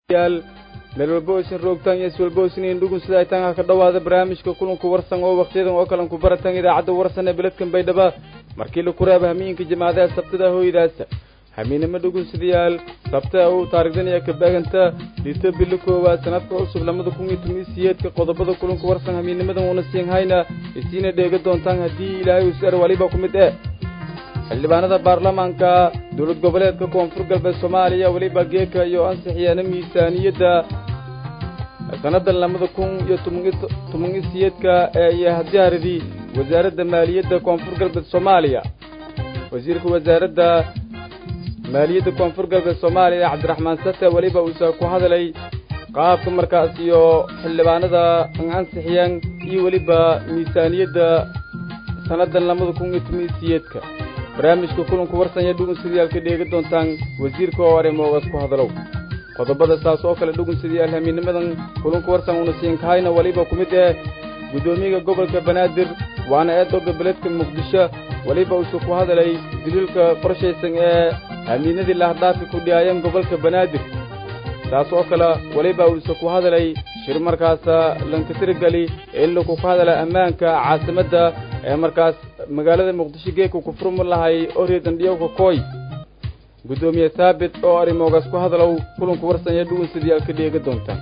yaal meel walbo isin roogtaan iyo is walbo isiniin dhugun sida ay tanha ka dhowaada barnaamijka kulanku warsan oo wakhtiyadan oo kalan ku baratan idaacadda warsan ee beledkan baydhaba markii laku reeba hamiinka jamaadaha sabtada hooydaasa hamiinimo dhugunsidayaal sabta u taarigdanaya kabaaganta lito bilo koowaad sanadka cusub lamada kun iyo toban iyo siyeedka qodobada kulanku warsan hamiinimadan uuna siin hayna isiina dheega doontaan haddii ilaahay usar waliba ku mid eh xildhibaanada baarlamaanka dowlad goboleedka koonfur galbeed soomaaliya weliba geeka iyo ansixiyana miisaaniyadda sannadan lamada kun iyo toban iyo siyeedka ee iyo hadiyaaradii wasaaradda maaliyadda koonfur galbeed soomaaliya wasiirka wasaaradda maaliyadda koonfur galbeed soomaaliya cabdiraxmaan sate weliba uusa ku hadlay qaabka markaas iyo xildhibaanada ansixiyaan iyo weliba miisaaniyadda sannadan lamada kun iyo toban iyo siyeedka barnaamijka kulanku warsanya dhugun sidayaal ka dheega doontaan wasiirka oo arrimoogaas ku hadalow qodobada saas oo kale dhugun sidayaal hamiinimadan kulanku warsan uuna siin kahayna weliba ku mid eh guddoomiyaga gobolka banaadir waana eedooga beledka muqdisho weliba uusa ku hadalay daliilka qorshaysan ee amiinadii lahdhaafi ku dhihaayeen gobolka banaadir taas oo kale weliba uusa ku hadalay shir markaasa lankatirigali in laku ku hadala ammaanka caasimadda ee markaas magaalada muqdisho geeka ku furmi lahay oriedan dhiyowka kooy guddoomiye saabit oo arrimoogaas ku hadalow kulanku warsanya dhugun sidayaal ka dheega doontaan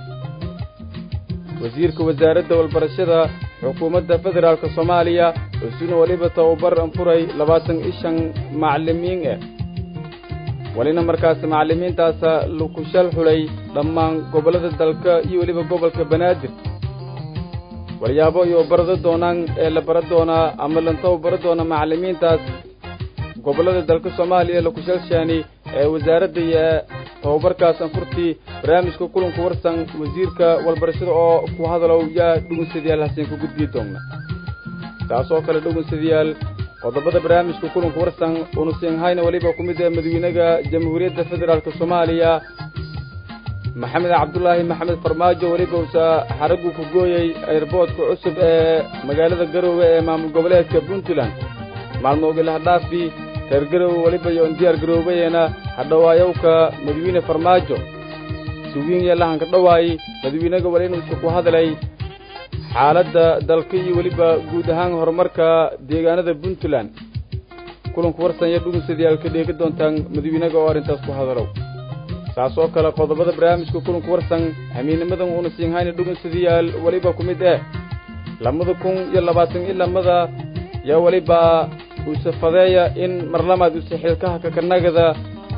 wasiirka wasaaradda walbarashada xukuumadda federaalka soomaaliya isuna weliba tababar anfuray labaatan iyo shan macallimiin eh welina markaas macallimiintaasa laku shal xulay dhammaan gobollada dalka iyo weliba gobolka banaadir walyaabo iyo barado doonaan ee la bara doonaa ama lantaba bara doona macallimiintaas gobollada dalka soomaaliya laku shalshaani ee wasaaradda iyo tababarkaas anfurtii barnaamijka kulanku warsan wasiirka walbarashada oo ku hadalow yaa dhugunsadayaal hasiin ku gudbii doonna taas oo kale dhugunsadayaal qodobada barnaamijka kulanku warsan uuna siin hayna weliba ku mid ee madawiinaga jamhuuriyadda federaalk soomaaliya maxamed cabdulaahi maxamed farmaajo weliba uusa xaraggu ku gooyey airboodka cusub ee magaalada garoowe ee maamul goboleedka puntland maalmoogii lahadhaafi reer garoowe weliba iyo indiyaar garoobayena hadhawaayowka madawiine farmaajo suwiin iyo lahanka dhawaay madawiinaga weli inuusa ku hadlay xaaladda dalka iyo weliba guud ahaan horumarka deegaanada puntland kulanku warsan iyo dhugunsadayaal ka dheega doontaan madawiinaga oo arrintaas ku hadalow saas oo kale qodobada barnaamijka kulanku warsan hamiinimadan uuna siin hayna dhugunsadayaal weliba ku mid eh lamada kun iyo labaatan iyo lamada yaa weliba uuse fadeeya in marlamaad use xilkaha kakanagada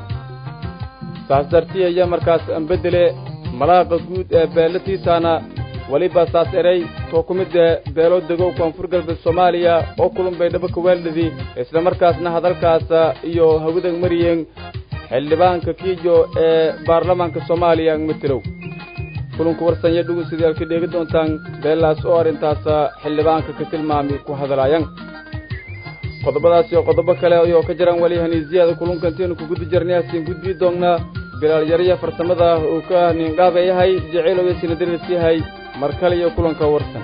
saas dartiya iyo markaas anbedele malaaqa guud ee beelatiisaana weliba saas eray too ku mid ee beelo degow koonfur galbeed soomaaliya oo kulun baydhabo kawaaldhadi isla markaasna hadalkaasa iyo hawadag mariyeen xildhibaanka kiijo ee baarlamaanka soomaaliya matelow kulanku warsanya dhugunsidayaal ka dheegi doontaan beelaas oo arrintaasa xildhibaanka ka tilmaami ku hadlaayaan qodobadaas iyo qodobo kale ayoo ka jiraan weli haniisiyada kulunkantiinu ku gudi jirnay hasiin gudbii doonnaa bilaal yarya farsamada uu ka niindhaaba yahay jaceylow iyo sinadiris yahay mar kale iyo kulanka warsan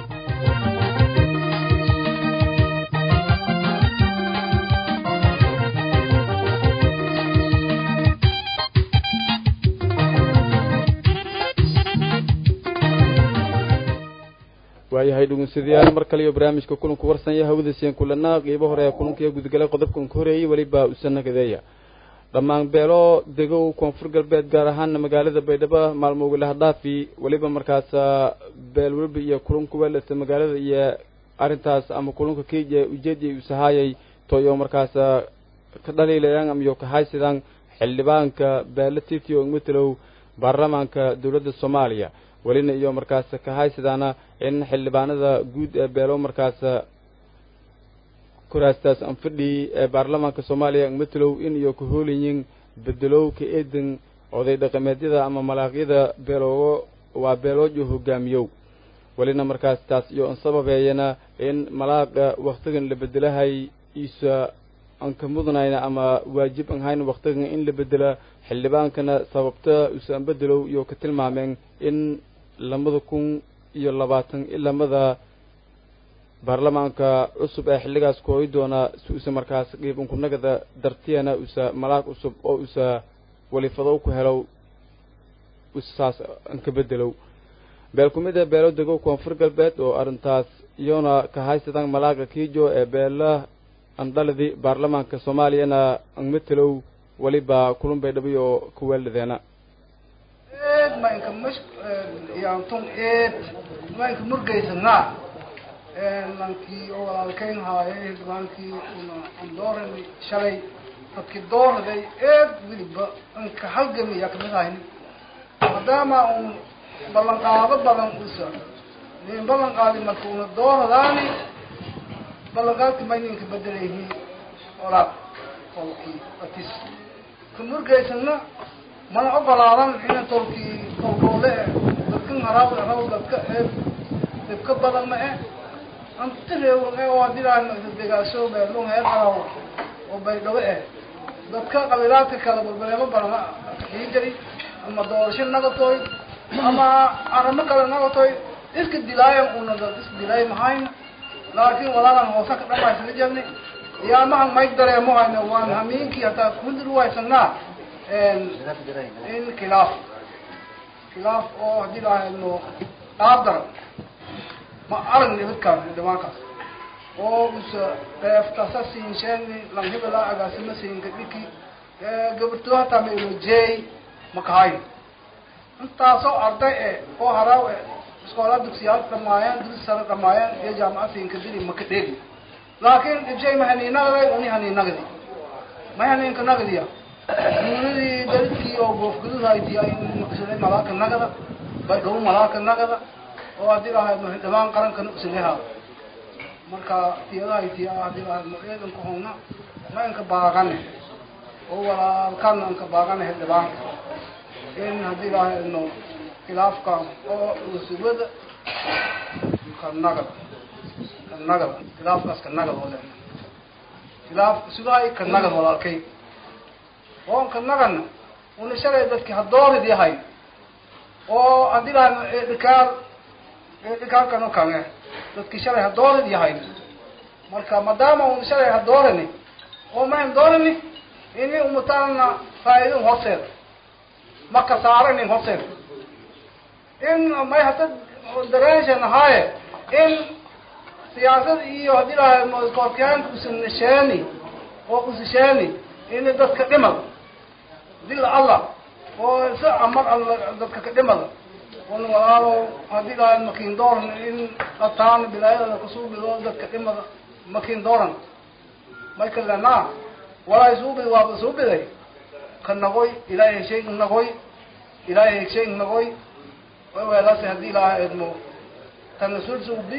waayahay dhugunsadayaal mar kale iyo barnaamijka kulanku warsanya hawada seen kulanaa qiibo hore ee kulankiiyo gudgalay qodobkan ka horeeyey weliba usanagadeeya dhammaan beelo degow koonfur galbeed gaar ahaana magaalada baydhabo maalmooga lahadhaafi weliba markaasa beel weliba iyo kulanku weelata magaalada iyo arrintaas ama kulanka kenya ujeediya usahaayay toyo markaasa ka dhaliilayaan amayo kahaysidaan xildhibaanka beelo titio matalow baarlamaanka dowladda soomaaliya welina iyo markaas kahaysidaana in xildhibaanada guud ee beelo markaasa kuraastaas anfadhi ee baarlamaanka soomaaliya matalow in iyo ka hoolayin bedelow ka eedan oday dhaqameedyada ama malaaqyada beeloogo waa beeloojo hogaamiyow welina markaas taas iyo an sababeeyana in malaaqa waktigan la bedelahay isa an ka mudnayna ama waajib an hayna waktigan in la bedela xildhibaankana sababta isa an bedelow iyo ka tilmaameen in lamada kun iyo labaatan ilamada baarlamaanka cusub ee xilligaas kooyi doona si usa markaas dhiibankunagada dartiyana usa malaag cusub oo usa welifadow ku helow saas ka bedelow beel ku mid ah beelo dego koonfur galbeed oo arrintaas iyona ka haysadaan malaaga kiijo ee beela andhaladi baarlamaanka soomaaliyana angmatelow weliba kulun bay dhabiy oo ku weeldhadeena eed maynka mas yaantun eed maynka murgaysanaa lankii oo walaalkayn haaye hildhibaankii una andooran shalay dadkii dooraday eed weliba anka halgamiya kamid hayni maadaama un ballanqaado badan usa nin ballan qaadi marka una dooradaani ballanqaadki mayninka bedelayhi olaad tolkii atis ka murgaysana mana ogolaadan ina tolkii tolkoole e dadkan haraw raw dadka ee dibka badan ma eh anti reewan e oo hadilaa degaaso beelung heer haraw oo baydhabo eh dadka qabiilaadka kale balbaleemo badan kaxii jari ama doorasho nagatoy ama aramo kale nagatoy iska dilaayan una dad is dilaay mahayn laakin walaalan hoosa ka dhamaysana jirni yaamahan may dareemo hayna waan hamiinkii hataa kudir waysanaa in khilaaf khilaaf oo hadii lahayno dhaadar ma arag nibadkaan dhimaankaas oo usa dheeftasa siin sheeni lang hebela agaasima siinka dhiki gabarto hataa ma ilojey makahayn intaasoo arday e oo haraaw e iskoolaa dugsiyaal dhamaayaan dugsi sare dhamaayaan iyo jaamacad siinka dili maka dheegi laakin dhibshay ma haniinagaday uni haniinagadi ma haniinka nagadiya duuladii daridkii oo goofgadud haytiya in maqsaday malaaka nagada baydhabo malaaka nagada oo haddii lahayd dhamaan qarankana usilehaa marka tiyada haytiya haddii lahayd eedanka howna ma inka baaqane oo walaalkana inka baaqane hildhibaanka in haddii lahayno khilaafka oo usubada ka nagad ka nagad khilaafkaas ka nagad oo le khilaaf sugahay ka nagad walaalkay oon ka nagana una shalay dadki hadoorid yahay oo haddii lahayno eedhikaal eedhikaalkano kange dadki shalay hadoorid yahay marka maadaama una shalay hadoorani oo mayn doorani ini umataana faa'iidin horseeda ma kasaaranin horseeda in may hata dareenshan ahaaye in siyaasad iyo haddii lahay korkaanka usanasheeni oo usasheeni in dadka dhimad dila allah oo si amar alla dadka ka dhimada un walaalo haddii lahay makin dooran in ataan bilaayadada kasuubido dadka dhimada makin dooran may kalenaa walaa suubid waaba suubiday ka nagoy ilaahay heshay nagoy ilaahay heshay nagoy weelase haddii ilaaha edmo tanasul suubi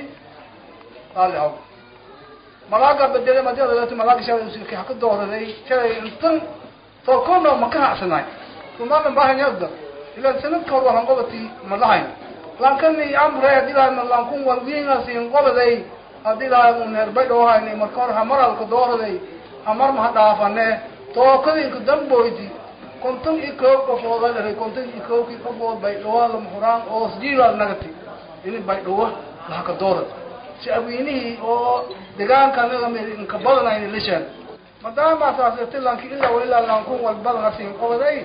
qaali haw malaaga bedele madiyadaleeto malaaga shalay usilki haka dooraday shalay intan tolkoona ma ka hacsanay kumalan bahanyagda ilan sanadka hor walan qobati ma lahayn lankani amre haddii lahay lankun walwiingasin qobaday haddii lahay un herbaydho hayni marka hor hamaralka dooraday hamar maha dhaafane tookadinka damboyti konton iyo koob qofooda dharay konton iyo koobkii qofood baydhawa lama huraan oo sjiilaal nagati ini baydhawa lahaka doorad shacwiinihii oo degaanka anaga inka badanayni lishaan maadaama saasati lanki ilaa wa ilaa lankun walbadana siin qobaday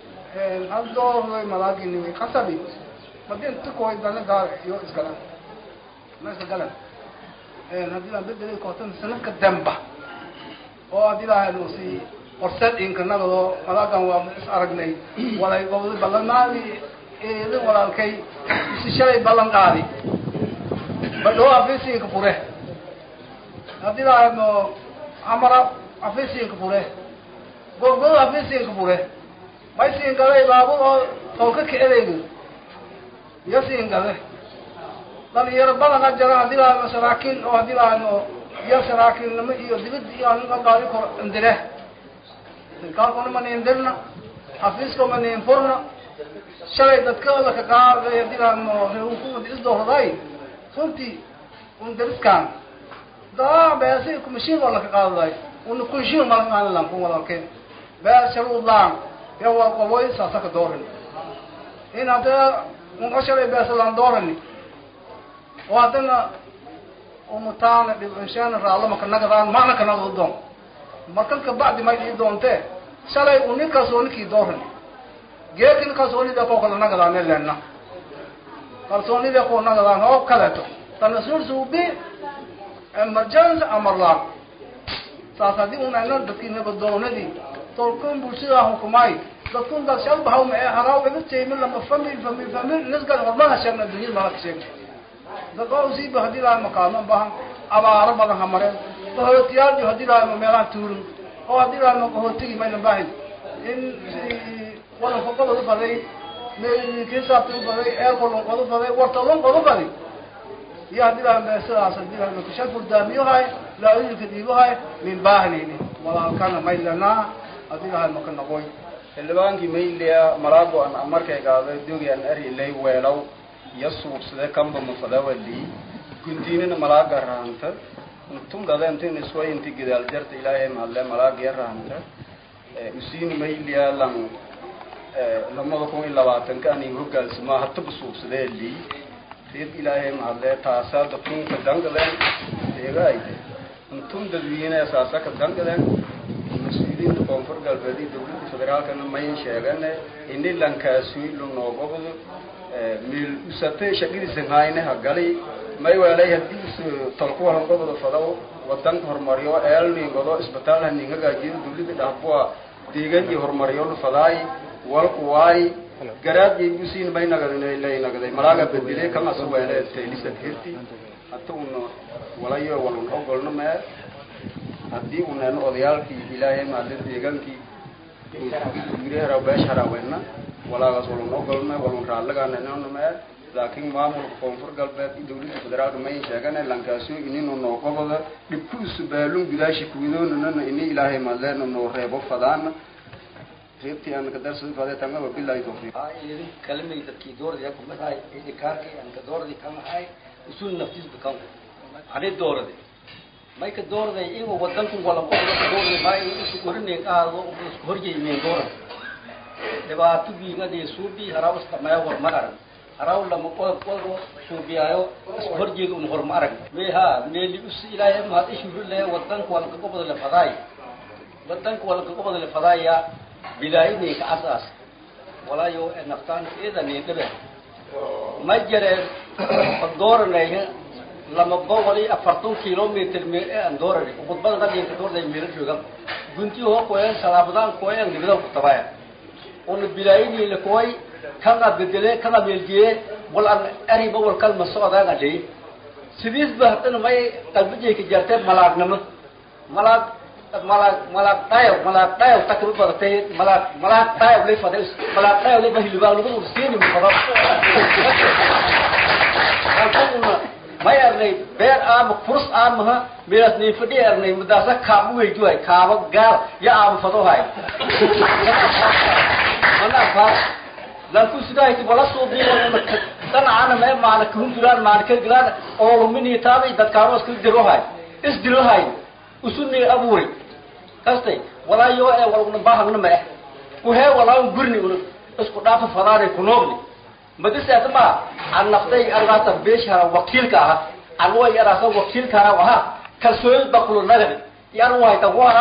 hal doorday malaaginimi qasabi madin tikoy dana gaar iyo isgalan ma iska galan haddii laan bedeli kootan sanadka damba oo haddii lahayn si horseed inkanagado malaagan waa is aragnay walay gobda ballanmaadi eedin walaalkay isi shalay ballan qaadi badhoo afisiinka fure haddii lahayno amara afisiinka fure gobgado afisiinka fure may siin gaday baabur oo tolka kaedeyga iyo siin gade dhalinyaro badana jara haddii lahayno saraakiin oo haddii lahayno iyo saraakiinnimo iyo dibid iyo aninka qaadi koro indire sirkaalkuna ma niin dirna xafiiska ma niin furna shalay dadkooda ka qaaday haddii lahayno reehukumada isdooraday runtii un dariskaan daa beesi kumashiin oo laka qaadaday una kunshiin malaalan kun walaalkeen bees sharuudlaan ya waa qaboy saasaka dooran in haddana unka shalay beesalaan doorani oo haddana umataana dhibanshaana raallama ka nagadaan macna ka nagado doon markan ka bacdi may dhii doontee shalay u ninkaas oo ninkii dooran geekin kalsoonida ko kala nagadaane lena kalsoonida ko nagadaan oo kaleeto tanasuur suubi emergency amarlaan saas haddii un ayna dadkii nabadoonadii tolkun bulshada hukumay dadkun dad shal bahaw ma ee haraw iga teymin lama famil famil famil nisgan hormana sheegna dunyada mala ka sheegna dad oo usiiba haddii lahay makaano bahan abaaro badan hamareen bahootiyaal iyo haddii lahay ma meelaha tuurin oo haddii lahay ma qahootigi mayna baahin in wadanka qodob u baday kisaabta u baday eelkolon qodu baday wartolon qodu badi iyo haddii lahay meesadaas haddii lahay makashaa furdaamiyohay laaoyinka dhiibohay min baahnayni walaalkana maylanaa haddii lahay maka noqoy xildhibaankii maylia malaago an amarkay gaaday dogian arilay weelaw iyo suubsade kamba mafadawali gundiinina malaaga rahanta tungada intin isway inti gidaal jarta ilaahay mahadle malaagiya rahanta usiini maylia lan lamada kun iyo labaatanka ani hogaalsama hataba suubsadee lii reed ilaahay mahadle taasaa dadkunka dangadeen deegaayde intun dadweyne saasa ka dangadeen mas-uuliyiinta koonfur galbeed iyo dawladda federaalkana may sheegane ini lankaasuy lunoogobdo meel usate shaqadiisan hayne hagali may weelay hadii us tolku halangobdo fadaw wadanka horumariyo eelningodo isbitaal hanin hagaajiyo dawladda dhahbua deegan iyo horumariyo fadaay walku waay garaad yaybusiin may nagadlay nagaday malaaga bedele kama su weele taylisa hirti hata una walayo walun ogolno mee haddii unan odayaalkii ilaahay maadle deegaankii gurihara beesha haraweyna walaagaas walun ogolme walun raallagaananona mee laakiin maamulka koonfur galbeed iyo dawladda federaalka mayn sheegane lankaaso ininu nooqobada dhibkuusu baalun gudaashi kuwidoonanana ini ilaahay maadleena noo reebo fadaana reebtii aan kadarsada fade tanga wabilahi tawfiiq kalimay dadkii dooradi kumahay idikaarkay aan ka dooradi kamahay usul naftiis kan ani dooradi may ka doorday iyago wadanku wala qofka ka doorday ma in isku korinay qaado isku horjeeyeen dooran dhibaato biigadi suubi haraw istamaya war ma arag haraw lama qodob qodob suubiyaayo isku horjeedo un hor ma arag meha meeli us ilaahay ma ishuru le wadanku wala ka qobada le fadaay wadanku wala ka qobada le fadaaya bilaayini ka asaas walaayo naftaan idan dhabe ma jireen dooranay lama boqol iyo afartan kilometer me aan doorani khudbada qadinka doorday meelo joogan gunti hoo koyan salaabadaan koyan dibada ku tabaya ona bilaayini la koy kana bedele kana meeljiye wal an ari bawal kalma socdaan adhay sidiis ba hadana may qalbijay ka jartay malaagnimo malaag malaag malaag tayo malaag tayo takru badatay malaag malaag tayo lay fadel malaag tayo lay bahilibaa lagu ursiini mu fadal may arnay beer aama furs aamaha midaas nin fadhi arnay mudaasa kaabu weyduhay kaaba gaar ya aama fadohay mana faa lanku sidahayti wala suubiya danacana mee maana kahundulaan maana ka gilaan oo lumini taabay dadkaano iska dirohay isdirohay usuni abuuri kastay walaayo ee waluna baahagna ma eh kuhee walaa gurni una isku dhaafa fadaanay kunoogni madiseeta ma an naftay argaata beeshara wakiilka aha an way araasa wakiilka aha aha kalsooni bakulo nagadi yan wayta wara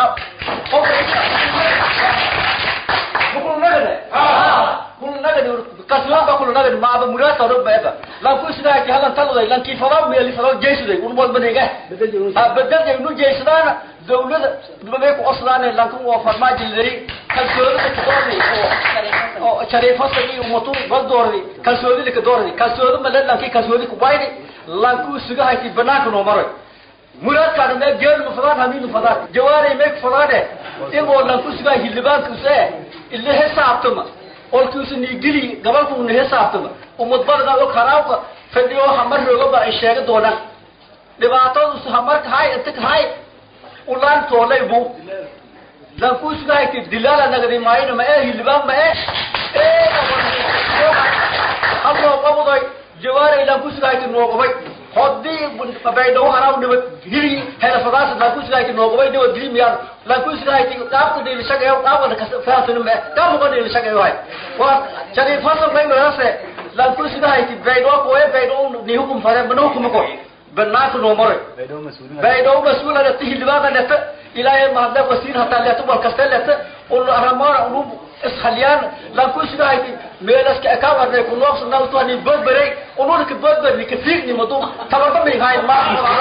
bakulo nagadi kulo nagadi kalsooni bakulo nagadi maaba muraasa ro beeba lan ku sidaa ki halan talday lan ki fadaw meeli fadaw jeesuday un wal badega bedel jay nu jeesadaana dawlada dibadee ku osdaane lankan waa farmaajo lay kalsoonida ka doorday oo shariifasta iyo umatu bal doorday kalsoonida ka doorday kalsooni ma lankii kalsooni ku bayni lanku suga hayti banaanka noo maray muraadkaana mee geel ma fadaan hamiinu fadaan jawaari mee ku fadaane igoo lanku suga hilibaanka usee ila hesaabtama olkiisu niigili gabalku na hesaabtama umad badana og haraawka fadhiyo hamar roogaba ay sheega doonaan dhibaatadu hamarka hay inta ka hay ulaan toolay bu lankusugahayti dilaala nagadi maayna ma ee hilibaan ma ee halnoo qabuday jawaaray lankusugahayti noogobay hodii baydhawo haraw nibad hili helafadaas lankusugahayti noogobay nibad hili miyaan lankusugahayti qaabka dhiilishagayo qaabka faasina ma qaabka dhiilishagayo hay waa shariifasa maynayase lankusugahayti baydhawo koye baydhawo nihukum fare manahukuma koy banaanka noo maray baydhawo mas-uula leta hildhibaana leta ilaahay mahadle wasiir hataa leta wal kaste leta unu aramoona unu ishaliyaan lan ku sidahayti meelaska ekawarnay ku noobsanawtani bodberey unulika bodberni ka fiigni madu tabarba minghayn ma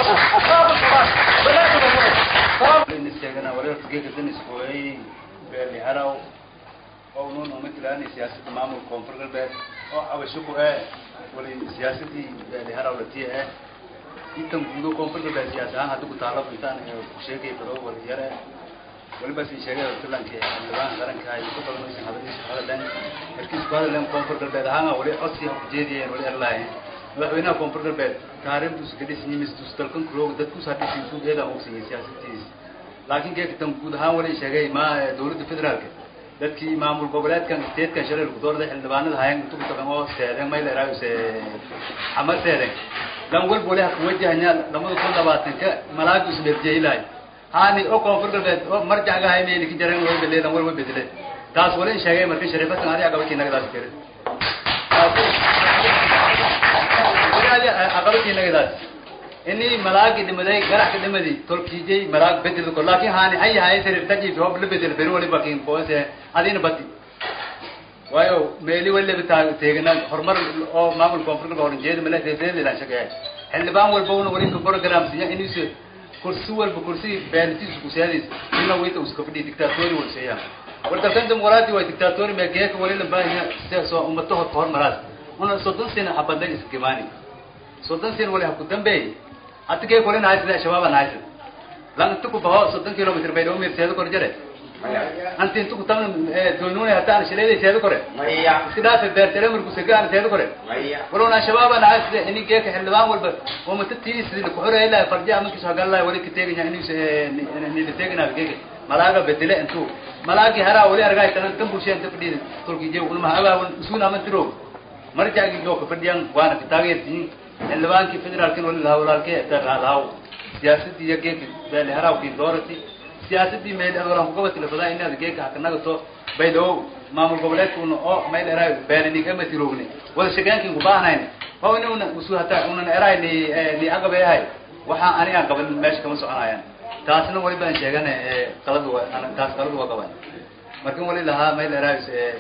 sheegana wareerka geeka daniskooyay beerli haraw oo nuun uma tilaani siyaasadda maamulka koonfur galbeed oo abashuku eh wali siyaasadii beerli haraw latiya eh intan guudo koonfur galbeed siyaas ahaan hadda ku taalo intaan ku sheegay baro waliyar eh waliba si sheegay tulanka xildhibaan qaranka ay ku badan aysan hadalkiisa ku hadleen markiis ku hadleen koonfur galbeed ahaan wali codsi ha ku jeediyeen wali erlaayeen madaxweynaha koonfur galbeed taariikhdiisu ka dhisan mistus dalkan kulooga dadku saadhisin suuqeeda ogsiiyey siyaasadiisa laakiin geekatan guud ahaan wali sheegay ma dawladda federaalka dadkii maamul goboleedkan statekan shalay lagu doorday xildhibaanada hayan intu kutagan oo seeden may leeraayuse xamar seeden dan walba wali haka wajahanya lamada kun labaatanka malaagu isbeerjeyilahay haani oo koonfur galbeed oo marjacga hay meeli ka jareen way bedeleen wal way bedeleen taas wali in sheegay markii shariifatan adiga qabakii nagadaas kare aqabakii nagadaas ini malaagi dhimaday garaxka dhimadi tolkiijay malaag bedel ko laakin haani hay hay sariif taji hob la bedel beri wali bakin boose adina bati waayo meeli wali bata teegna horumar oo maamul koonfur galbeed horan jeedi mala deedeed ila shaqeey xildhibaan walba una wali ka program siya inuu kursi walba kursi beeltiisu ku seedis ina wayta uska fadhi dictatori wal seeyaa warkalkan dimuqraadi waa dictatori ma geeka wali la baahaya sida soo ummato hormaraas una soddon sano xabadan iskimaani soddon sano wali ha ku dambeeyay hata kee kolin haysid shabaab an haysid lan inta ku baho soddon kilomitr bay dhawmir seedo kor jare anti inta ku tamna doonune hata an shileeday seedo kore iska dhaasa beertere marku sega an seedo kore walona shabaab an haysid ini geeka xildhibaan walba oo mata tiis ku xoreey la farja amankiisu hagan lahay wali ka teeganya inuu ni la teegana geeka malaaga bedele intu malaagi haraa wali argay tanan tan bulshada inta fadhiida tolki jeew ulma hagaa usuuna aman tiro marjaagi joo ka fadhiyan waana ka taageertiin xildhibaankii federaalkin wali lahaa walaalkee lahaw siyaasadii iyo geeka beeli haraawkii doorati siyaasadii meel walaan kugabati lafadaa inaad geeka hakanagato baydhawo maamul goboleedkuna oo meel eraay beelini ama tirogne wada shaqeynkin kubaahnayn oo inuna usu hata unan eraay ni ni agabe ahay waxaa aniga qaban meesha kama soconayaan taasna wali baan sheegana qaladu taas qaladu waa qaban markan wali lahaa meel eraay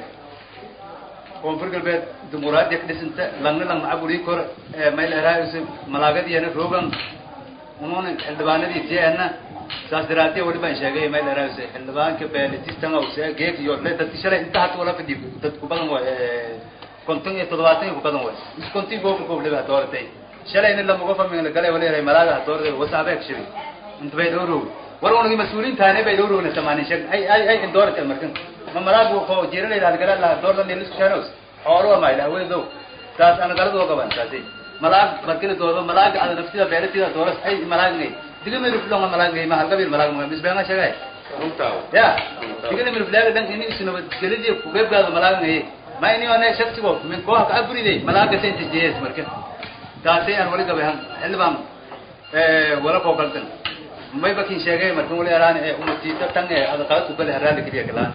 koonfur galbeed dimuqraadiya ka dhisanta langna lang macabuli kor mayl eraayuse malaagadiyana roogan ununa xildhibaanadii tiana saas daraadee wali baan sheegay mayl eraayuse xildhibaanka beelitistanga use geek iyo le dadki shalay inta hata wala fadhi dad ku badan way konton iyo toddobaatan iyo ku badan way is konton goob goob leba dooratay shalayna lamaga famin la galay wali eray malaaga dooratay wasaabeek shibi inta bay dhowrow war unagi mas-uuliin taane bay dhowrowna samaanin sheeg ay ay ay in dooratay markan ma malaag ko jiranayda gala la doorda nelis chanos xoolo ma ila weedo taas ana galad oo qaban taasi malaag markii doodo malaag ada nafsida beeratida dooras ay malaag ngay diga meeru filon malaag ngay ma halka bir malaag ma bis beena sheegay runtaa ya diga meeru filaga dan ini isna gelidi ku beebgaado malaag ngay ma ini ona shaqsi ko min ko ka aburiday malaag ka sente jees marka taasi aan wali gabahan xilbaan ee wala ko kaltan may bakin sheegay marka wali araan ee ummatiita tan ee ada qalad u bal haraale kaliya kalaan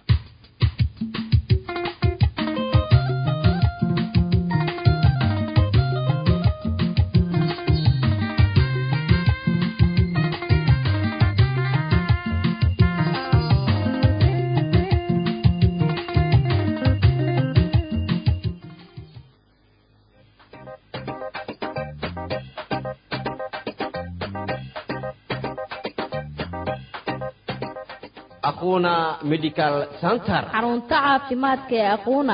aquna medical center xarunta caafimaadka ee aquuna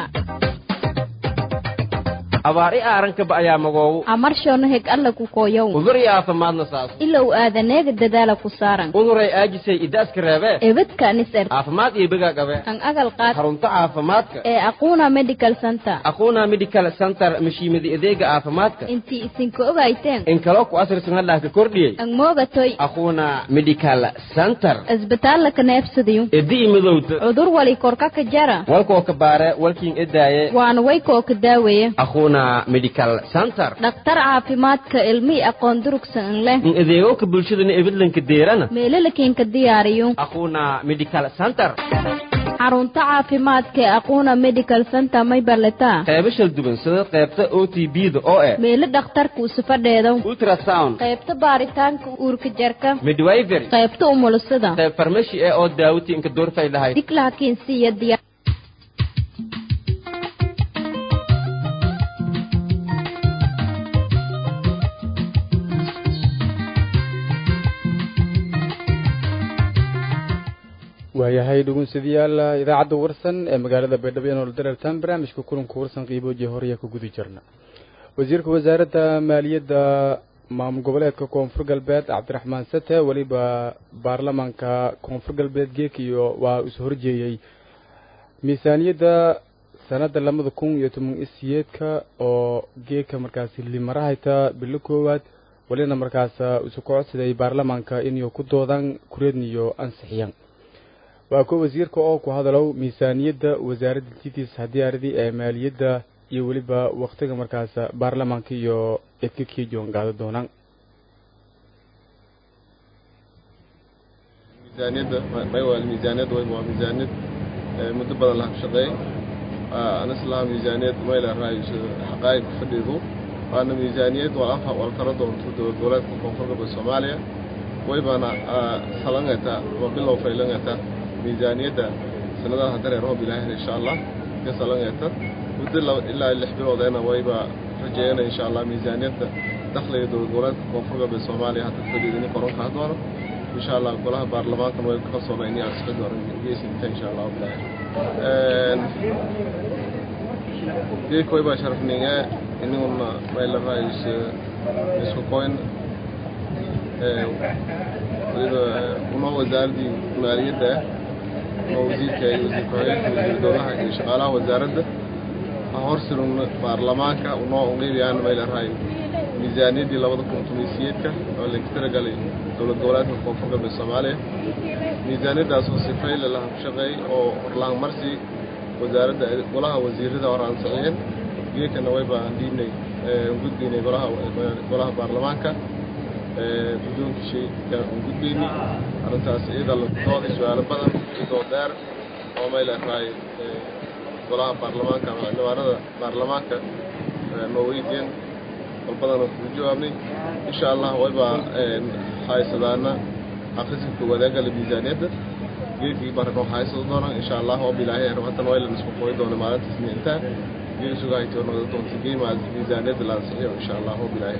abaar i aarankaba ayaa magoogu amarshono heg alla ku kooyow udur iyo aafimaadna saas ilow aadaneega dadaala ku saaran uduray aajisay idaaska reebee ebadka niser caafimaad iyo begaa qabe an agal qaad xarunta caafimaadka ee aquuna medical center aquna medical center mashiimada adeega caafimaadka intii isinka ogayteen in kaloo ku asrisan hadhaah ka kordhiyey an moogatoy aquna medical center isbitaalla ka neebsadayo edi i midowta cudur wali korka ka jara walkoo ka baare walkiin edaaye waana waykoo ka daaweeye aquna medical center dhakhtar caafimaadka ilmii aqoon durugsan in leh in adeegoka bulshadana ebidlanka deerana meelalakiinka diyaariyo aquna medical center xarunta caafimaadka ee aquuna medical center may barletaa qeybo shal duwan sida qeybta o t b da oo eh meelo dhakhtarka usufadheedo ultrasound qaybta baaritaanka uurka jarka midwifery qaybta umulusada qeyb farmashi eh oo daawati inka doorfay lahayd diglaakiinsiiyo diya waayahay dhugunsadayaal idaacadda warsan ee magaalada baydhabo ee nool dareertaan barnaamijka kulanka warsan qiiboojiya horeya ka guda jirna wasiirka wasaaradda maaliyadda maamul goboleedka koonfur galbeed cabdiraxmaan sate weliba baarlamaanka koonfur galbeed geekiyo waa is horjeeyey miisaaniyadda sanadda labada kun iyo toban isiyeedka oo geeka markaasi limarahayta bilo koowaad welina markaas isu kocodsaday baarlamaanka inuu ku doodaan kureedniyo ansixiyaan waa kuwa wasiirka oo ku hadalow miisaaniyadda wasaaradda titis hadiyaaradii ee maaliyadda iyo weliba waktiga markaas baarlamaanka iyo edka kiijoon qaada doonaan miisaaniyadda maywal miisaaniyadda wayba waa miisaaniyad muddo badan laha shaqeey anislaha miisaaniyad mayla raayis xaqaayib fadhidu waana miisaaniyad wal anfa wal kala doonto dowlad goboleedka koonfur galbeed soomaaliya waybana salangata ama bilow faylangata miisaaniyadda sanadaha haddana roob ilaahin insha allah ka salangata muddo ilaa lix biloodeena wayba rajeeyana insha allah miisaaniyadda dakhliga dowlad goboleedka koonfur galbeed soomaaliya hadda fadhiidini koronka doono insha allah golaha baarlamaankan way ka kalsoona inay ansixi doonan geesinta insha allah bilaahi geedka way baa sharafninga iniguna mayla raayis isku koyn waliba unoo wasaaradii maaliyadda unoo wasiirka iyo wasiir ku-xigeenka wasiir dowlaha iyo shaqaalaha wasaaradda horsilun baarlamaanka unoo ungeybiyaan mayla raay miisaaniyaddii labada kun tumaysiyeedka oo laga tiragalay dowlad goboleedka koonfur galbeed soomaaliya miisaaniyaddaasoo sifayle laha ku shaqeey oo horlaan marsi wasaaradda golaha wasiirada hor ansixiyeen geekana way baan dhiibnay gudbaynay golaha golaha baarlamaanka guddoonka shayka un gudbaynay arrintaas iyada la dooday su-aalo badan idoo dheer oo mayla raay golaha baarlamaanka ama ciidamanada baarlamaanka norwegian walbadana kugu jawaabnay insha allah waybaa haysadaana akhriska wadaagala miisaaniyadda geedkii barano haysado doona insha allah oo bilaahay rabatan waylan isku qoy doona maalintaas miintaa geed isuga haytoo noqda doonta geema miisaaniyadda la ansixiyo insha allah oo bilaahay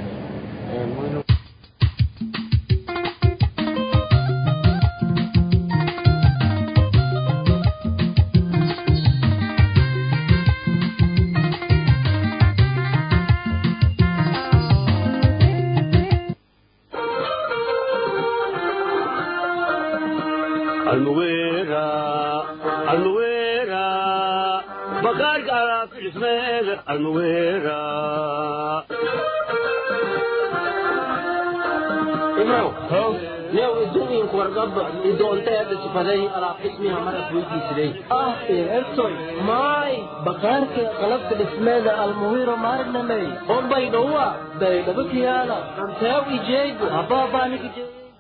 maay bakaarka qalabka dhismeeda almuwiro maarnamey bombay dhowa baydhabo kiyaala anteew ijeegu habaabaaniga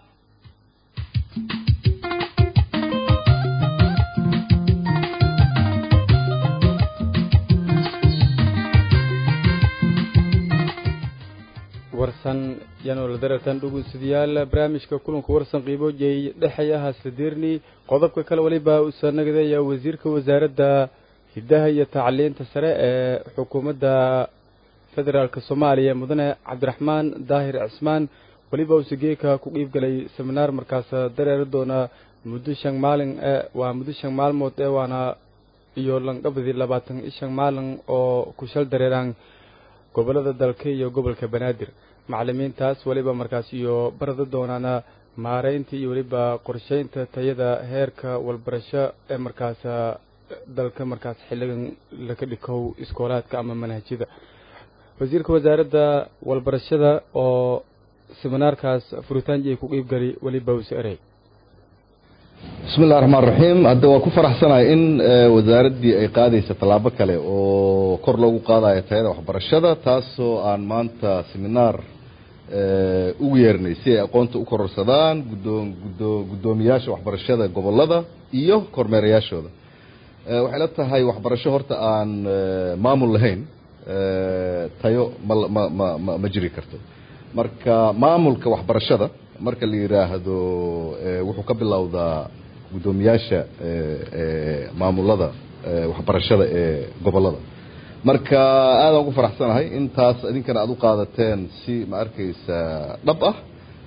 warsan yanola darartan dhugunsadayaal barnaamijka kulanka warsan qiiboojay dhexayaha sladirni qodobka kale weliba usa nagadeeya wasiirka wasaaradda hiddaha iyo tacliinta sare ee xukuumadda federaalk soomaaliya mudane cabdiraxmaan daahir cismaan weliba usa geeka ku qiibgalay seminaar markaas dareeri doona muddo shan maalin ee waa muddo shan maalmood ee waana iyo lanqabadii labaatan iyo shan maalin oo ku shal dareeraan gobolada dalka iyo gobolka banaadir macalimiintaas weliba markaas iyo barada doonaana maareynta iyo weliba qorsheynta tayada heerka walbarasho ee markaas dalka markaas xilligan laka dhikow iskoolaadka ama manhajyada wasiirka wasaaradda walbarashada oo seminaarkaas furitaanji ay ku qiibgali weliba use erey bismi illahi raxmaan raxiim hadda waa ku faraxsanahay in wasaaraddii ay qaadaysa tallaabo kale oo kor loogu qaadayo tayada waxbarashada taasoo aan maanta seminaar ugu yeernay si ay aqoonta u kororsadaan guddoon guddo guddoomiyaasha waxbarashada gobollada iyo kormeerayaashooda waxay la tahay waxbarasho horta aan maamul lahayn tayo ma ma ma ma ma jiri karto marka maamulka waxbarashada marka la yidhaahdo wuxuu ka bilowdaa guddoomiyaasha maamulada waxbarashada ee gobollada marka aadaan ugu faraxsanahay intaas idinkana aad u qaadateen si ma arkaysa dhab ah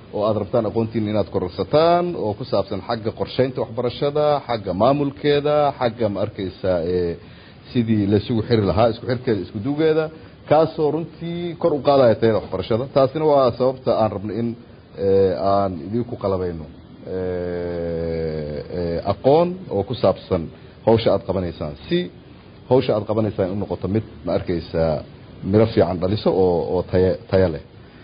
oo aad rabtaan aqoontiina inaad kororsataan oo ku saabsan xagga qorsheynta waxbarashada xagga maamulkeeda xagga ma arkaysaa sidii laisugu xiri lahaa isku xirkeeda isku dugeeda kaasoo runtii kor u qaadaya tayada waxbarashada taasina waa sababta aan rabno in aan idinku qalabayno aqoon oo ku saabsan hawsha aad qabanaysaan si hawsha aad qabanaysaan u noqoto mid ma arkaysaa miro fiican dhaliso oo oo taya taya leh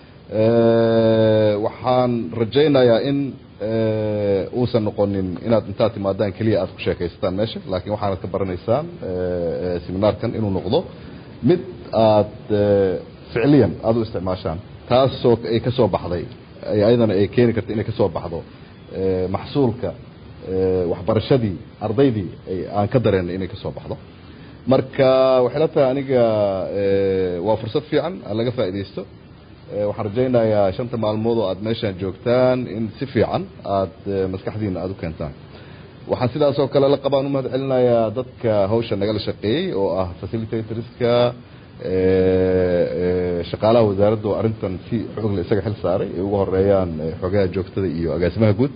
waxaan rajaynayaa in uusan noqonin inaad intaad timaadaan keliya aad ku sheekaysataan meesha laakiin waxaanad ka baranaysaan seminaarkan inuu noqdo mid aad ficliyan aada u isticmaashaan taasoo ay ka soo baxday ayadana ay keeni karta inay ka soo baxdo maxsuulka waxbarashadii ardaydii aan ka dareenay inay ka soo baxdo marka waxay la tahay aniga waa fursad fiican laga faa'iidaysto waxaan rajaynayaa shanta maalmood oo aad meeshaan joogtaan in si fiican aad maskaxdiina aada u keentaan waxaan sidaas oo kale la qabaan u mahad celinayaa dadka hawsha nagala shaqeeyey oo ah facilitatorska shaqaalaha wasaaradda oo arrintan si xoogle isaga xil saaray ay ugu horeeyaan xogaha joogtada iyo agaasimaha guud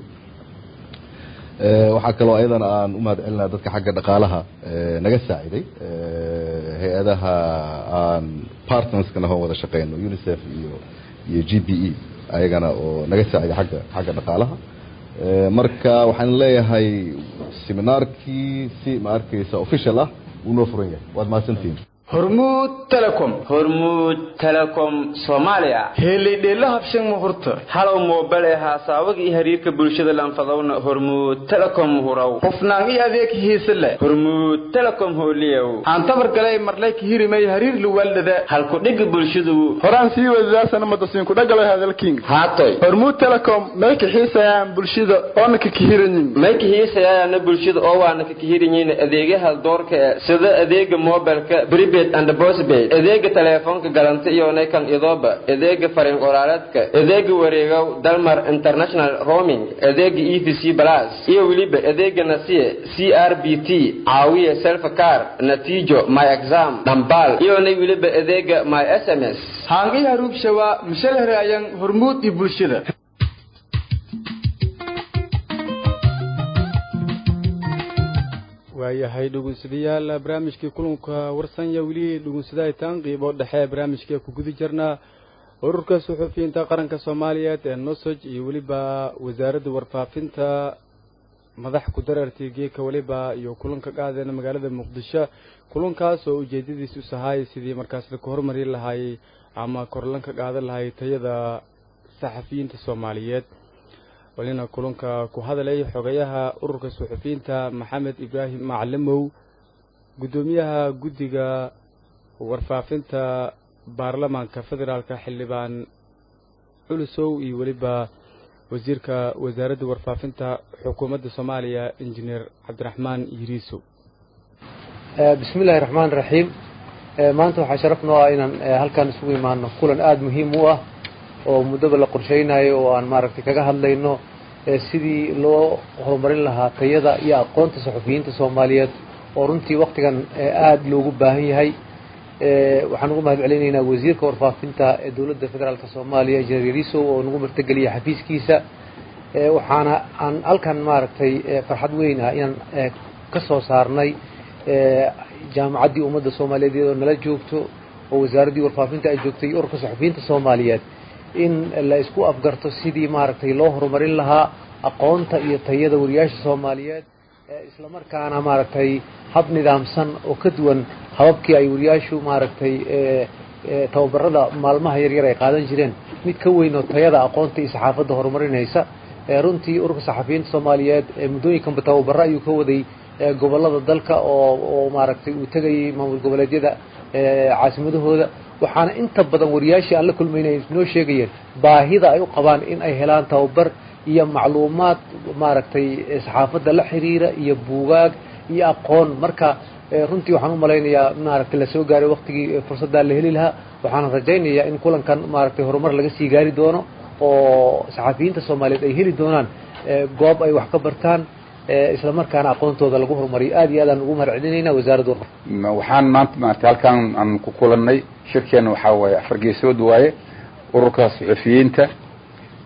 waxaa kaloo ayadana aan u mahad celinaya dadka xagga dhaqaalaha naga saaciday hay-adaha aan partnerska nahoo wada shaqeyno unicef iyo iyo g b e ayagana oo naga saaciday agga xagga dhaqaalaha marka waxaan leeyahay seminaarkii si ma arkaysa official ah wuu noo furan yahay waad mahadsantihin hormuud telecom hormuud telecom soomaaliya helidheela habshan muhurta halow moobale haasaawada iyo xiriirka bulshada lanfadowna hormuud telecom hurow hufnaan iyo adeeg hiise leh hormuud telecom hooliyow aan tabar galay marlay ka hirimay hariir luwaldada halku dhigga bulshadu horaan sii wadaasana madasiinku dhagalay hadalking haatoy hormuud telecom may ka xiisayaan bulshada oona ka kahirayin may ka xiisayaana bulshada oo waana ka kahirayin adeegyaha doorka sida adeega mobilka bribe adeega teleefoonka galanta iyo naykan idooba adeega fariin qoraaleedka adeega wareegow dalmar international roaming adeega e v c plus iyo weliba adeega nasiye c r b t caawiye selfcar natiijo my exam dhambal iyonay weliba adeega my s m s haangi haruubshawa mishalherayan hormuud iyo bulshada waayahay dhugunsadayaal barnaamijkii kulanka warsanya weli dhugunsadaaitaan qiibo dhexe barnaamijka ku guda jirnaa ururka suxufiyiinta qaranka soomaaliyeed ee nosoj iyo weliba wasaaradda warfaafinta madax ku darartii geeka weliba iyo kulanka qaadeen magaalada muqdisho kulankaas oo ujeedadiisu sahay sidii markaas laka hormari lahaayey ama korlanka qaadan lahay tayada saxafiyiinta soomaaliyeed walina kulanka ku hadalay xogayaha ururka suxufiyiinta maxamed ibraahim macalimow guddoomiyaha guddiga warfaafinta baarlamaanka federaalka xildhibaan culusow iyo weliba wasiirka wasaaradda warfaafinta xukuumadda soomaaliya injineer cabdiraxmaan yiriisow bismi illaahi raxmaan raxiim maanta waxaa sharaf noo ah inaan halkan isugu imaano kulan aada muhiim u ah oo muddaba la qorshaynayo oo aan maaragtay kaga hadlayno sidii loo horumarin lahaa tayada iyo aqoonta saxufiyiinta soomaaliyeed oo runtii waktigan aada loogu baahan yahay waxaan ugu mahad celinaynaa wasiirka warfaafinta ee dowladda federaalk soomaaliya injineer yarisow oo nagu martageliya xafiiskiisa waxaana aan halkan maaragtay farxad weyn ah inaan ka soo saarnay jaamacaddii ummadda soomaaliyeed iyadoo nala joogto oo wasaaraddii warfaafinta ay joogtay iyo ururka saxufiyiinta soomaaliyeed in la isku afgarto sidii maaragtay loo horumarin lahaa aqoonta iyo tayada wariyaasha soomaaliyeed isla markaana maaragtay hab nidaamsan oo ka duwan hababkii ay wariyaashu maaragtay tababarada maalmaha yaryar ay qaadan jireen mid ka weyn oo tayada aqoonta iyo saxaafadda horumarinaysa runtii ururka saxafiyiinta soomaaliyeed muddooyinkanba tababaro ayuu ka waday gobolada dalka oo oo maaragtay uu tegayay maamul goboleedyada caasimadahooda waxaana inta badan wariyaashii aan la kulmaynay noo sheegayeen baahida ay u qabaan in ay helaan tababar iyo macluumaad maaragtay saxaafadda la xiriira iyo buugaag iyo aqoon marka runtii waxaan u malaynayaa maaragtay lasoo gaaray waktigii fursaddaa la heli lahaa waxaana rajaynayaa in kulankan maaragtay horumar laga sii gaari doono oo saxafiyiinta soomaaliyeed ay heli doonaan goob ay wax ka bartaan isla markaana aqoontooda lagu horumariyo aad iyo aad aan ugu mahad celinayna wasaaradda waxaan maanta maarata halkaan aan ku kulannay shirkeena waxaa waaye afar geesood waaye ururka suxufiyiinta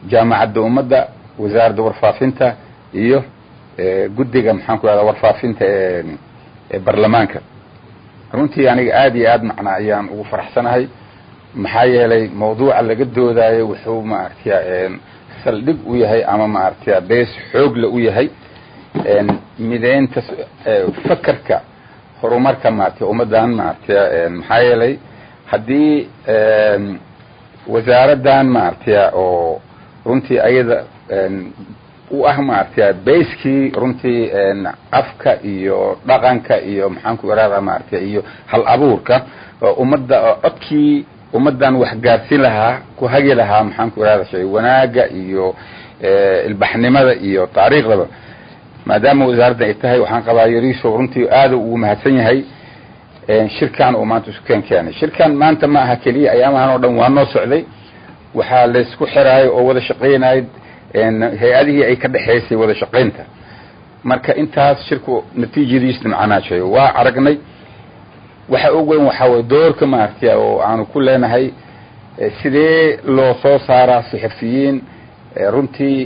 jaamacadda ummadda wasaaradda warfaafinta iyo guddiga maxaan ku rahdaa warfaafinta ee baarlamaanka runtii aniga aad iyo aad macna ayaan ugu faraxsanahay maxaa yeelay mawduuca laga doodaayo wuxuu maaragtay saldhig u yahay ama maaragtay bees xoogle u yahay mideynta fakerka horumarka maaragtay ummaddan maaragtay maxaa yeelay haddii wasaaraddan maaragtay oo runtii ayada u ah maaragtay bayskii runtii afka iyo dhaqanka iyo maxaan ku irahdaa maaragtay iyo hal abuurka ummadda codkii ummaddan wax gaarsiin lahaa ku hagi lahaa maxaan ku irahda shay wanaaga iyo ilbaxnimada iyo taariikhdaba maadaama wasaaradda ay tahay waxaan qabaa yariiso runtii aada ugu mahadsan yahay shirkan uu maanta isu keen keenay shirkan maanta ma aha keliya ayaamahan oo dhan waa noo socday waxaa laysku xiraayo oo wada shaqaynayay hay-adihii ay ka dhexaysay wada shaqaynta marka intaas shirku natiijadiisna macnaa sheego waa aragnay waxa ugu weyn waxaa waye doorka maaragtay oo aanu ku leenahay sidee loo soo saaraa saxafiyiin runtii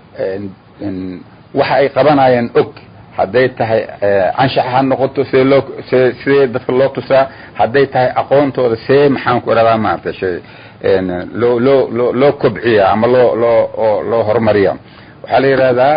waxa ay qabanayaan og hadday tahay canshax ha noqoto sidee loo se sidee dadka loo tusaa hadday tahay aqoontooda see maxaan ku idhahdaa maaragtay shay loo loo loo loo kobciya ama loo loo loo horumariya waxaa la yidhahdaa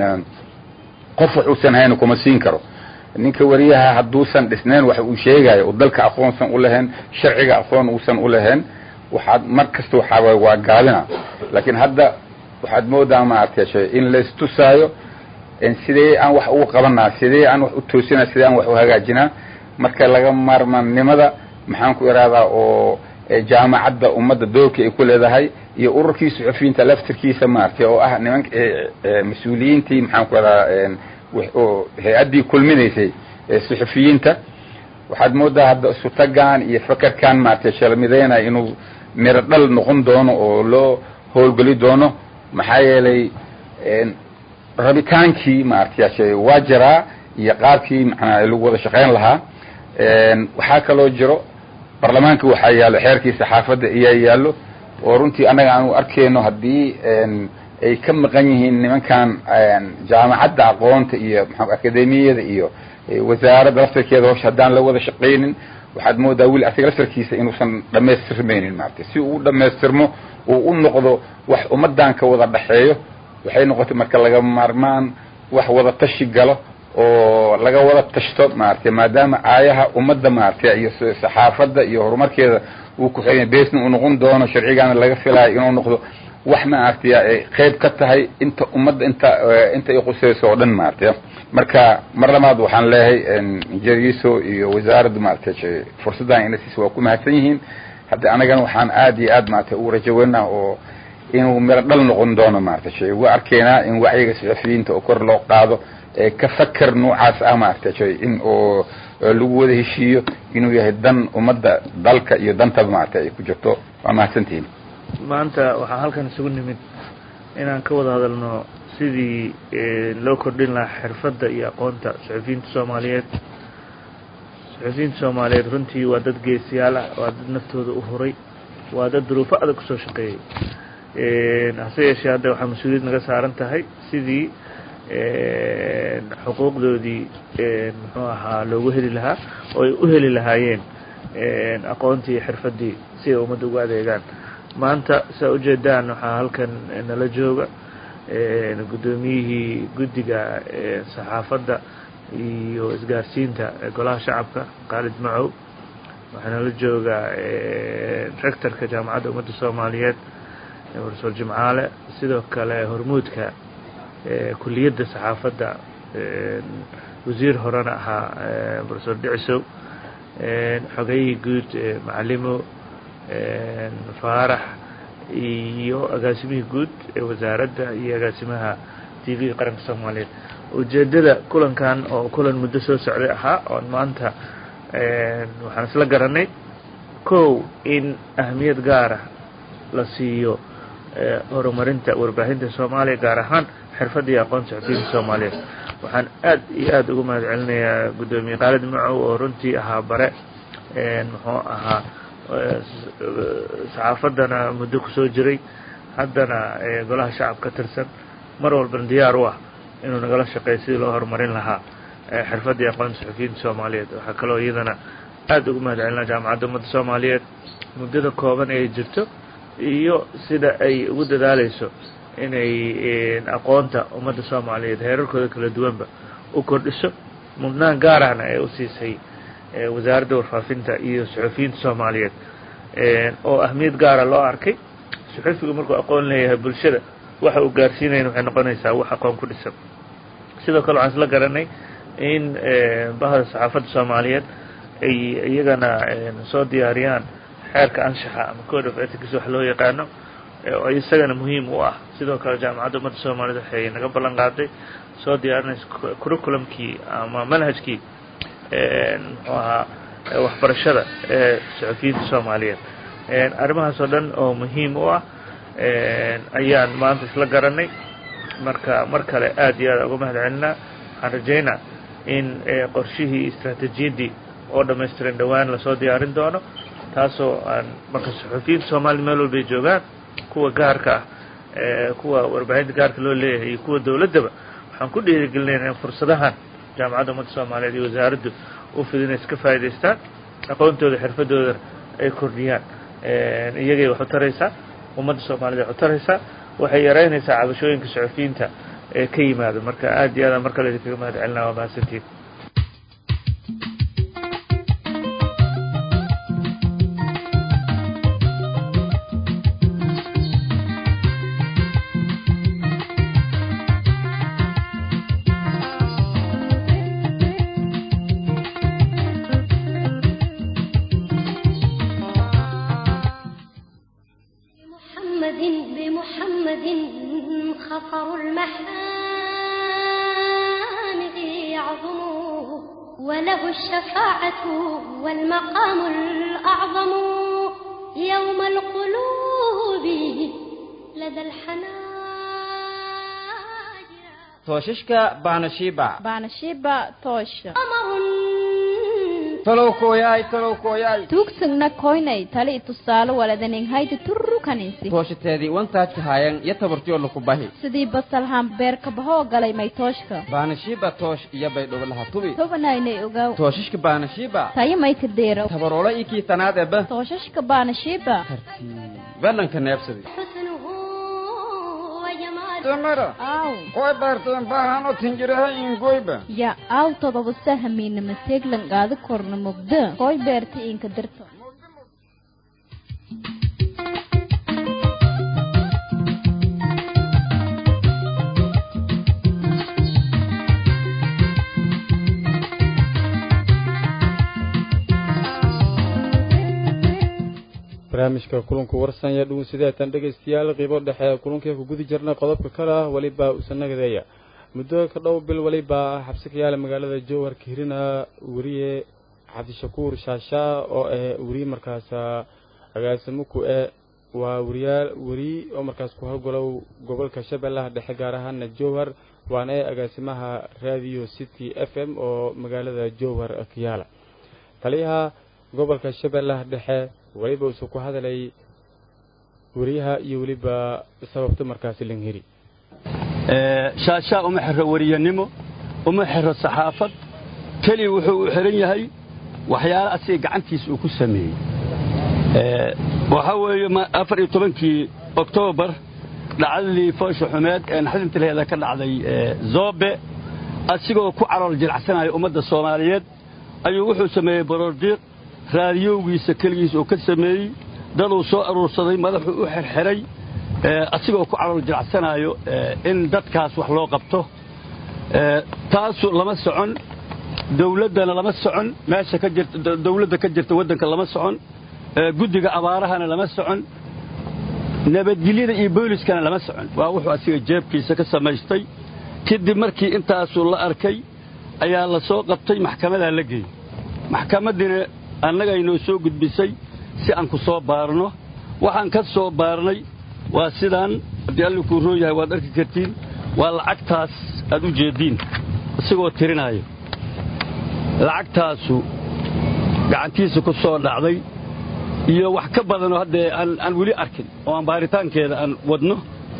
qof wax uusan hayn kuma siin karo ninka wariyaha hadduusan dhisnayn wax uu sheegayo oo dalka aqoonsan u lahayn sharciga aqoon uusan u lahayn waxaad mar kasta waxaa waay waa gaabina laakiin hadda waxaad moodaa maaragtay shay in laistusaayo sidee aan wax ugu qabanaa sidee aan wax u toosinaa sidee aan wax u hagaajinaa marka laga maarmaannimada maxaan ku ihahdaa oo jaamacadda ummadda doorka ay ku leedahay iyo ururkii suxufiyiinta laftirkiisa maaragtay oo ah nimanka mas-uuliyiintii maxaan ku ihahdaa oo hay-addii kulminaysay suxufiyiinta waxaad moodaa hadda isu tagaan iyo fakerkan maaragtay shalmideynaya inuu miro dhal noqon doono oo loo howlgeli doono maxaa yeelay rabitaankii maaragtay waa jiraa iyo qaabkii macnaa lagu wada shaqayn lahaa waxaa kaloo jiro baarlamaanka waxaa yaallo xeerkii saxaafadda iyaa yaallo oo runtii annaga aanu arkeyno haddii ay ka maqan yihiin nimankan jaamacadda aqoonta iyo maa akademiyada iyo wasaaradda laftarkeeda howsha haddaan la wada shaqaynin waxaad moodaa weli asiga laftarkiisa inuusan dhamaystirmaynin maaragtay si uu u dhamaystirmo uu u noqdo wax ummaddan ka wada dhexeeyo waxay noqotay marka laga maarmaan wax wada tashi galo oo laga wada tashto maaragtay maadaama aayaha ummadda maaragtay iyo saxaafadda iyo horumarkeeda uu ku xeeya beesna uu noqon doono sharcigaana laga filayo inuu noqdo wax maaragtay ay qayb ka tahay inta ummadda inta inta ay qusayso oo dhan maaragtay marka mar labaad waxaan leeyahay jeriso iyo wasaaradda maaragtay fursaddan inasiis waa ku mahadsan yihiin hadda anagana waxaan aad iyo aad maaragtay ugu rajo weynaa oo inuu miro dhal noqon doono maaragtay shay waa arkeynaa in wacyiga saxafiyiinta oo kor loo qaado ka faker noocaas ah maaragtay shay in oo lagu wada heshiiyo inuu yahay dan ummadda dalka iyo dantaba maaragtay ay ku jirto waa mahadsantihiin maanta waxaa halkan isugu nimid inaan ka wada hadalno sidii loo kordhin lahaa xirfadda iyo aqoonta saxufiyiinta soomaaliyeed saxufiyiinta soomaaliyeed runtii waa dad geesiyaal ah waa dad naftooda u huray waa dad duruufo adag kusoo shaqeeyey hase yeeshee hadda waxaa mas-uuliyad naga saaran tahay sidii xuquuqdoodii muxuu ahaa loogu heli lahaa oo ay u heli lahaayeen aqoontii iyo xirfaddii si ay ummadda ugu adeegaan maanta saa ujeedaan waxaa halkan nala jooga guddoomiyihii guddiga saxaafadda iyo isgaarsiinta golaha shacabka khaalid macow waxaa nala jooga rectorka jaamacadda ummadda soomaaliyeed profesor jimcaale sidoo kale hormuudka kuliyadda saxaafadda wasiir horena ahaa profesor dhicisow xogayihii guud macalimo faarax iyo agaasimihii guud ee wasaaradda iyo agaasimaha t v qaranka soomaaliyeed ujeeddada kulankan oo kulan muddo soo socday ahaa oon maanta waxaan isla garanay kow in ahamiyad gaara la siiyo horumarinta warbaahinta soomaaliya gaar ahaan xirfadda iyo aqoon saxufiyiinta soomaaliyeed waxaan aad iyo aad ugu mahad celinayaa guddoomiye khaalid macow oo runtii ahaa bare muxuu ahaa saxaafaddana muddo kusoo jiray haddana golaha shacab ka tirsan mar walbana diyaar u ah inuu nagala shaqeeyo sidii loo horumarin lahaa xirfaddii aqoonta suxufiyiinta soomaaliyeed waxaa kaloo iyadana aad ugu mahad celinaa jaamacadda ummadda soomaaliyeed muddada kooban ee jirto iyo sida ay ugu dadaalayso inay aqoonta ummadda soomaaliyeed heerarkooda kala duwanba u kordhiso mudnaan gaar ahna ee u siisay wasaaradda warfaafinta iyo suxufiyiinta soomaaliyeed oo ahmiyad gaara loo arkay suxufigu markuu aqoon leeyahay bulshada waxa uu gaarsiinayn waxay noqonaysaa wax aqoon ku dhisan sidoo kale waxaan isla garanay in bahda saxaafadda soomaaliyeed ay iyagana soo diyaariyaan xeerka anshaxa ama code of ethics wax loo yaqaano oo isagana muhiim u ah sidoo kale jaamacadda ummadda soomaaliyed waxay naga ballan qaaday soo diyaarinaysa curriculumkii ama manhajkii muxuu ahaa waxbarashada ee suxufiyiinta soomaaliyeed arrimahaas oo dhan oo muhiim u ah ayaan maanta isla garanay marka mar kale aad iyo aad uga mahad celinaa waxaan rajaynaa in qorshihii istraatiijiyaddii oo dhammaystiran dhowaan lasoo diyaarin doono taasoo aan marka suxufiyiinta soomaliya meel walbay joogaan kuwa gaarka ah kuwa warbaahinta gaarka loo leeyahay iyo kuwa dowladdaba waxaan ku dhiirigelinayna in fursadahan jaamacadda ummadda soomaaliyeed iyo wasaaraddu u fidinay iska faa'idaystaan aqoontooda xirfadooda ay kordhiyaan iyagay wax u taraysaa ummadda soomaaliyed wax u taraysaa waxay yaraynaysaa cabashooyinka suxufiyiinta ee ka yimaado marka aad iyo aadaan mar kale idinkaga mahad celinaa waa mahadsantiin محمد بمحمد خطر المحامد يعظم وله الشفاعة والمقام الأعظم يوم القلوب لدى الحنان tooshashka baanashiiba baanashiiba toosha talow kooyaay talow kooyaay tuugsagna koynay tali tusaale waladanin haydi turru kaninsi tooshateedii wantaajka haayan iyo tabartiyo laku bahi sidii basalhaan beerka bahoo galay may tooshka baanashiiba toosh iyo baydhowlaha tubi tobanaynay ogaw tooshashka baanashiiba tayo may ka deero tabaroola ii kii tanaad eba tooshashka baanashiiba balanka neebsadi وجماله aw koy baarteen baahano tinjiraha ingoyba ya aw todoba sahamiina mateeglan qaadi korna mugda koy beerta inka dirto barnaamijka kulanku warsan iyo dhugun sideetan dhegaystayaal qiibo dhexe kulankii ku gudi jirnay qodobka kale ah welibaa usanagadeeya muddo ka dhow bil welibaa xabsi ka yaala magaalada jowhar kahirina weriye cabdishakuur shaashaa oo ah weriye markaas agaasimuku e waa weriyaal weri oo markaas ku howgalow gobolka shabeellaha dhexe gaar ahaana jowhar waana ee agaasimaha radio city f m oo magaalada jowhar ka yaala taliyaha gobolka shabeellaha dhexe weliba usu ku hadalay weriyaha iyo weliba sababta markaasi langheri shaashaa uma xiro weriyanimo uma xiro saxaafad keli wuxuu u xihan yahay waxyaala asiga gacantiisa uu ku sameeyey waxaa weeye afar iyo tobankii oktoobar dhacdadii foosha xumeed ee naxdintileeda ka dhacday zoobe asigoo ku calool jilacsanaya ummadda soomaaliyeed ayuu wuxuu sameeyey borordiiq raadiyowgiisa keligiisa uu ka sameeyey daduu soo aruursaday madaxuu u xerxeray asigoo ku calool jilacsanaayo in dadkaas wax loo qabto taasu lama socon dawladdana lama socon meesha ka jirta dawladda ka jirta waddanka lama socon guddiga abaarahana lama socon nabadgelyada iyo booliskana lama socon waa wuxuu asiga jeebkiisa ka samaystay kadib markii intaasuu la arkay ayaa la soo qabtay maxkamadaa la geeyey maxkamadiina annagaynoo soo gudbisay si aan ku soo baarno waxaan ka soo baarnay waa sidaan haddii alli kuu roon yahay waad arki kartiin waa lacagtaas aad u jeeddiin isagoo tirinaayo lacagtaasu gacantiisa ku soo dhacday iyo wax ka badanoo haddee aan aan weli arkin oo aan baaritaankeeda aan wadno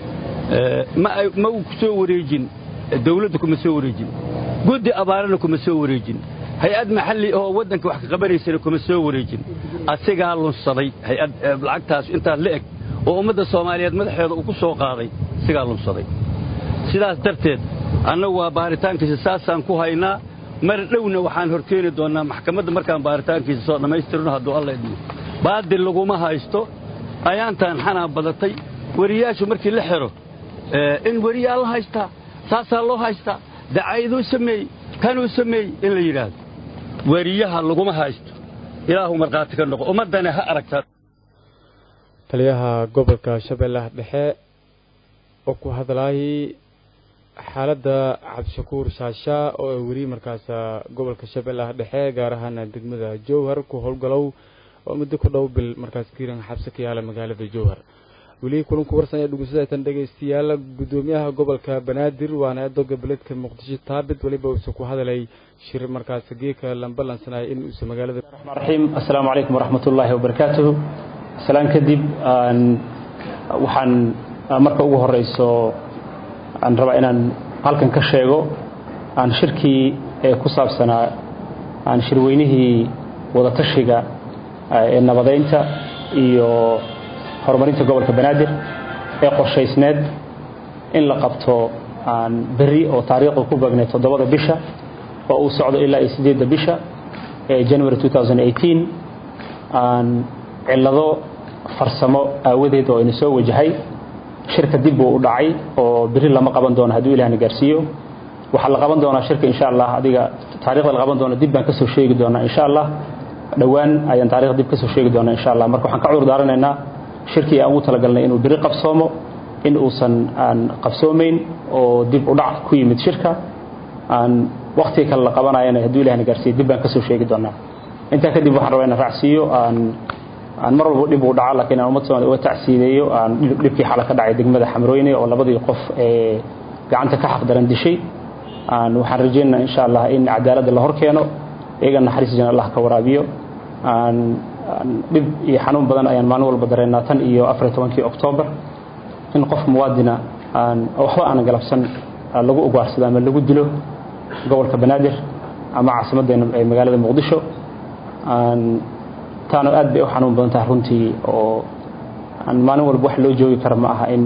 ma ma uu ku soo wareejin dawladda kuma soo wareejin guddi abaarana kuma soo wareejin hay-ad maxalli oo waddanka wax ka qabanaysana kuma soo wareejin asigaa lunsaday hay-ad lacagtaas intaas la eg oo ummadda soomaaliyeed madaxeeda uu ku soo qaaday asigaa lunsaday sidaas darteed annagu waa baaritaankiisa saasaan ku haynaa mar dhowna waxaan horkeeni doonnaa maxkamadda markaan baaritaankiisa soo dhammaystirno hadduu alla idmo baadil laguma haysto ayaantaan xanaan badatay weriyaashu markii la xiro in weriyaa la haystaa saasaa loo haystaa dacayduu sameeyey kanuu sameeyey in la yidhaahdo weriyaha laguma haysto ilaahu markhaati ka noqo ummaddana ha aragtaa taliyaha gobolka shabeellaha dhexe oo ku hadlaayay xaaladda cabdishakuur shaashaa oo ay weli markaas gobolka shabeellaha dhexe gaar ahaan degmada jowhar ku howlgalow oo muddo ku dhow bil markaas kiiran xabsi ka yaala magaalada jowhar weli kulanku warsan ee dhegeysadatan dhegeystayaal guddoomiyaha gobolka banaadir waana eedoga beledka muqdisho taabit weliba uusa ku hadalay shir markaas geeka lambalansanaya in uusa magaalada raxiim assalaamu calaykum waraxmat ullaahi wabarakaatuhu salaan kadib waxaan marka ugu horeyso aan rabaa inaan halkan ka sheego aan shirkii ee ku saabsanaa aan shirweynihii wadatashiga ee nabadeynta iyo horumarinta gobolka banaadir ee qorshaysneed in la qabto aan berri oo taariikhda ku beegnay toddobada bisha oo uu socdo ilaa iyo sideedda bisha ee january 2018 aan cillado farsamo aawadeed oo ina soo wajahay shirka dib buu u dhacay oo berri lama qaban doono hadduu ilahna gaarsiiyo waxaa la qaban doonaa shirka insha allah adiga taariikhda la qaban doono dib baan kasoo sheegi doonaa insha allah dhowaan ayaan taarikhda dib kasoo sheegi doonaa insha allah marka waxaan ka cudur daaranaynaa shirkii aan ugu talagalnay inuu beri qabsoomo in uusan aan qabsoomayn oo dib u dhac ku yimid shirka aan waktiga kale la qabanayana hadduu ilahna gaarsiiyo dib baan kasoo sheegi doonaa intaa kadib waxaan rabaa inaan raacsiiyo aan aan mar walba dhib uu dhaca laakiin aan ummad Soomaaliyeed uga tacsiideeyo aan dhibkii xala ka dhacay degmada Xamrooyne oo labadii qof ee gacanta ka xaq daran dishay aan waxaan rajaynaynaa insha Allah in cadaalad la horkeeno iyaga naxariis jana Allah ka waraabiyo aan dhib iyo xanuun badan ayaan maalin walba dareennaa tan iyo 14kii Oktoobar in qof muwaadina aan waxba aan galabsan lagu ugaarsado ama lagu dilo gobolka Banaadir ama caasimadeena ee magaalada Muqdisho aan taana aad bay u xanuun badan tahay runtii oo aan maalin walba wax loo joogi kara ma aha in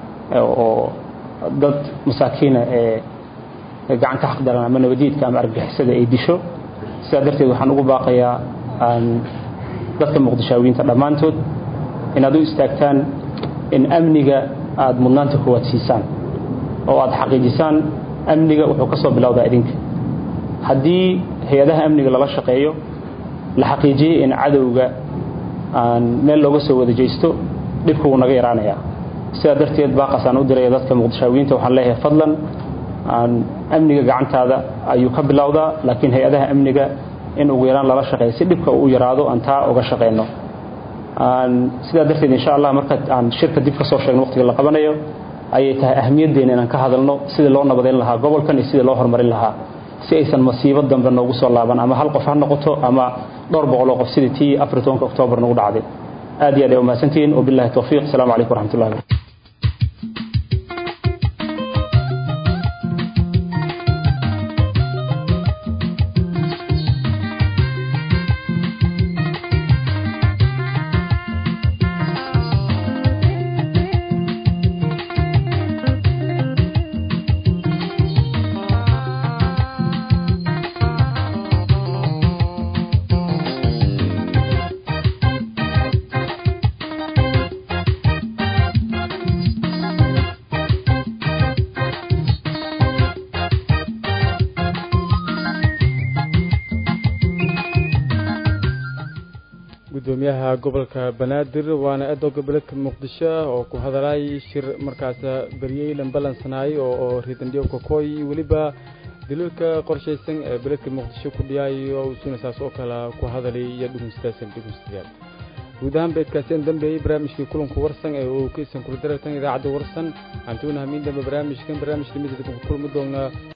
oo dad masaakiina ee gacan ka xaq daran ama nabadiidka ama argagixisada ay disho sidaa darteed waxaan ugu baaqayaa aan dadka muqdishaawiyiinta dhammaantood inaad u istaagtaan in amniga aada mudnaanta koowaad siisaan oo aada xaqiijisaan amniga wuxuu ka soo bilowdaa idinka haddii hay-adaha amniga lala shaqeeyo la xaqiijiyey in cadowga aan meel looga soo wada jeysto dhibku wuu naga yaraanayaa sidaa darteed baaqasaan u diraya dadka muqdishaawiyiinta waxaan leeyahay fadlan aan amniga gacantaada ayuu ka bilowdaa laakiin hay-adaha amniga in ugu yaraan lala shaqeeyo si dhibka uu yaraado aan taa uga shaqeyno aan sidaa darteed insha allah marka aan shirka dib ka soo sheegno waqtiga la qabanayo ayay tahay ahmiyaddeena inaan ka hadalno sidii loo nabadeyn lahaa gobolkan iyo sidii loo horumarin lahaa si aysan masiibo dambe noogu soo laaban ama hal qof ha noqoto ama dhowr boqol oo qof sidii tii afar tobanka oktoobar nagu dhacday aad iyo aad ay umahadsantihiin wabillahi towfiiq asalaamu calaykum waraxmatullahi wabarakatu gudoomiyaha gobolka banaadir waana eedoo goboleedka muqdisho oo ku hadalay shir markaas beryey lambalansanaayo oo riidandhiyo kokoy weliba daliilka qorshaysan ee beledka muqdisho ku dhiyaayo usuuna saas oo kale ku hadalay iyo dhugunsidaasan dhugunsidayaal guud ahaan beedkaaseen dambeeyey barnaamijkii kulanku warsan ee uu kaysan kula darartan idaacadda warsan antuuna hamiin dambe barnaamijkan barnaamijka midda kulmi doonaa